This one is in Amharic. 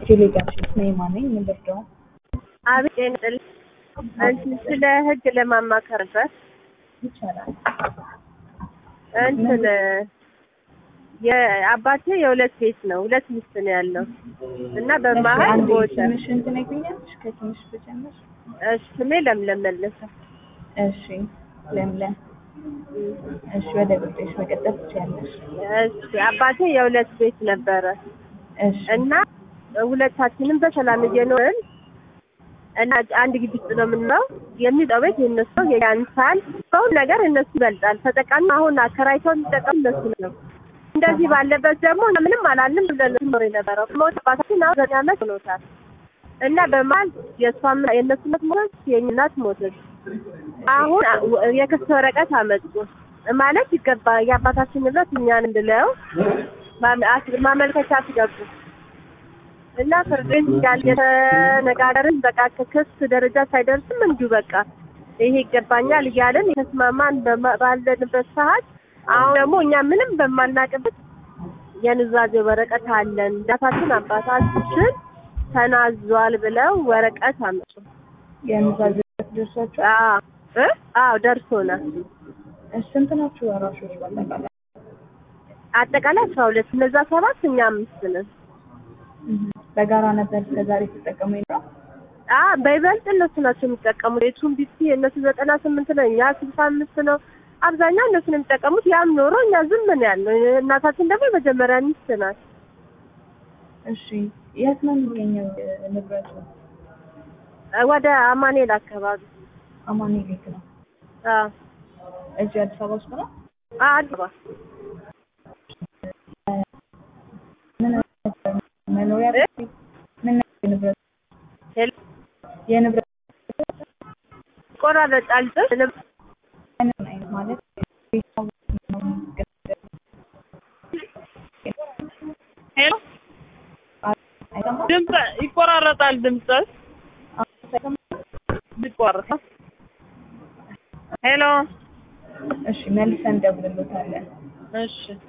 ቴሌግራም ነይማ ነኝ የምንደርደው አቤት ጤንጥል እንትን ስለ ህግ ለማማከር ነበር። ይቻላል። እንትን የአባቴ የሁለት ቤት ነው፣ ሁለት ሚስት ነው ያለው እና በመሀል አንዴ ሞተ። ትንሽን ትነግሪኛለሽ? ከትንሽ ብጀምር። እሺ ስሜ ለምለም መለሰ። እሺ ለምለም። እሺ ወደ ጉዳይሽ መቀጠል ትችያለሽ። እሺ አባቴ የሁለት ቤት ነበረ እሺ እና ሁለታችንም በሰላም እየኖርን እና አንድ ግቢ ውስጥ ነው የምንለው። የሚጠው ቤት የእነሱ ነው፣ ያንሳል። በሁሉ ነገር እነሱ ይበልጣል። ተጠቃሚ አሁን አከራይተው የሚጠቀሙ እነሱ ነው። እንደዚህ ባለበት ደግሞ እኛ ምንም አላልንም ብለን ኖር የነበረው ሞት አባታችን አሁን ዘጠኝ ዓመት ሆኖታል እና በመሀል የእሷም የእነሱ እናት ሞተች፣ የእኛ እናት ሞተች። አሁን የክስ ወረቀት አመጡ ማለት ይገባ የአባታችን ንብረት እኛን እንድለው ማመ- አስ- ማመልከቻ አስገቡ እና ፍርድ ቤት እያለ የተነጋገርን በቃ ከክስ ደረጃ ሳይደርስም እንዲሁ በቃ ይሄ ይገባኛል እያለን የተስማማን በማ- ባለንበት ሰዓት አሁን ደግሞ እኛ ምንም በማናቅበት የኑዛዜ ወረቀት አለን ዳታችን አባታችን ተናዟል ብለው ወረቀት አመጡ። የኑዛዜ ደርሷቸው አዎ እ አዎ ደርሶናል። እሺ ስንት ናችሁ ወራሾች በአጠቃላይ? አጠቃላይ አስራ ሁለት እነዛ ሰባት እኛ አምስት ነን። እህ በጋራ ነበር እስከዛሬ ሲጠቀሙ የነበረው? አ በይበልጥ እነሱ ናቸው የሚጠቀሙት። የቱን ቢሲ እነሱ ዘጠና ስምንት ነው፣ እኛ ስልሳ አምስት ነው። አብዛኛው እነሱ ነው የሚጠቀሙት። ያም ኖሮ እኛ ዝም ምን ያልነው። እናታችን ደግሞ የመጀመሪያ ሚስት ናት። እሺ የት ነው የሚገኘው እ፣ ንብረቱ? ወደ አማኑኤል አካባቢ አማኑኤል ቤት ነው። አ እዚህ አዲስ አበባ ውስጥ ነው? አድባ ምን አይነት መኖሪያ ቤት? ምን አይነት ንብረት? ሄል የንብረት ቆራረጣል ጥስ ምን አይነት ማለት ቤተሰቡ ነው የሚገኘው? ሄሎ አይሰማም? ድምፅ ይቆራረጣል። ድምፅ አይሰማም? ይቆራረጣል። ሄሎ እሺ መልሰን እንደውልሎታለን። እሺ